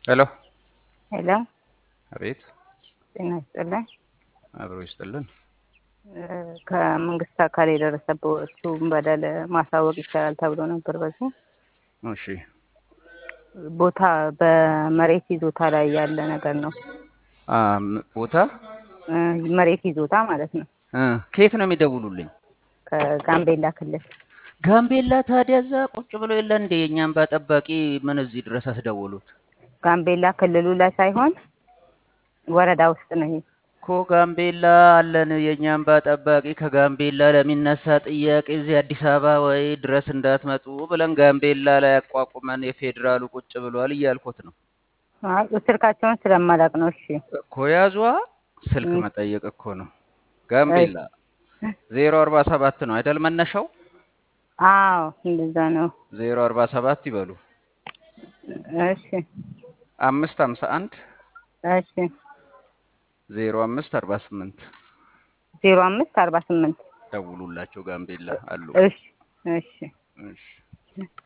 ሄሎ ሄሎ፣ አቤት። ጤና ይስጥልኝ። አብሮ ይስጥልን። ከመንግስት አካል የደረሰበትን በደል ማሳወቅ ይቻላል ተብሎ ነበር። በዚህ እሺ ቦታ በመሬት ይዞታ ላይ ያለ ነገር ነው። አም፣ ቦታ እ መሬት ይዞታ ማለት ነው። እ ከየት ነው የሚደውሉልኝ? ከጋምቤላ ክልል ጋምቤላ። ታዲያ እዛ ቁጭ ብሎ የለ እንዴ? የእኛም ጠባቂ ምን እዚህ ድረስ አስደወሉት ጋምቤላ ክልሉ ላይ ሳይሆን ወረዳ ውስጥ ነው ይሄ። እኮ ጋምቤላ አለን። የእኛም ጠባቂ ከጋምቤላ ለሚነሳ ጥያቄ እዚህ አዲስ አበባ ወይ ድረስ እንዳትመጡ ብለን ጋምቤላ ላይ አቋቁመን የፌዴራሉ ቁጭ ብሏል እያልኩት ነው አይ ስልካቸውን ስለማላቅ ነው። እሺ እኮ ያዟ። ስልክ እ መጠየቅ እኮ ነው። ጋምቤላ ዜሮ አርባ ሰባት ነው አይደል መነሻው? አዎ እንደዛ ነው። ዜሮ አርባ ሰባት ይበሉ። እሺ አምስት ሀምሳ አንድ እሺ ዜሮ አምስት አርባ ስምንት ዜሮ አምስት አርባ ስምንት ደውሉላቸው። ጋምቤላ አሉ። እሺ እሺ እሺ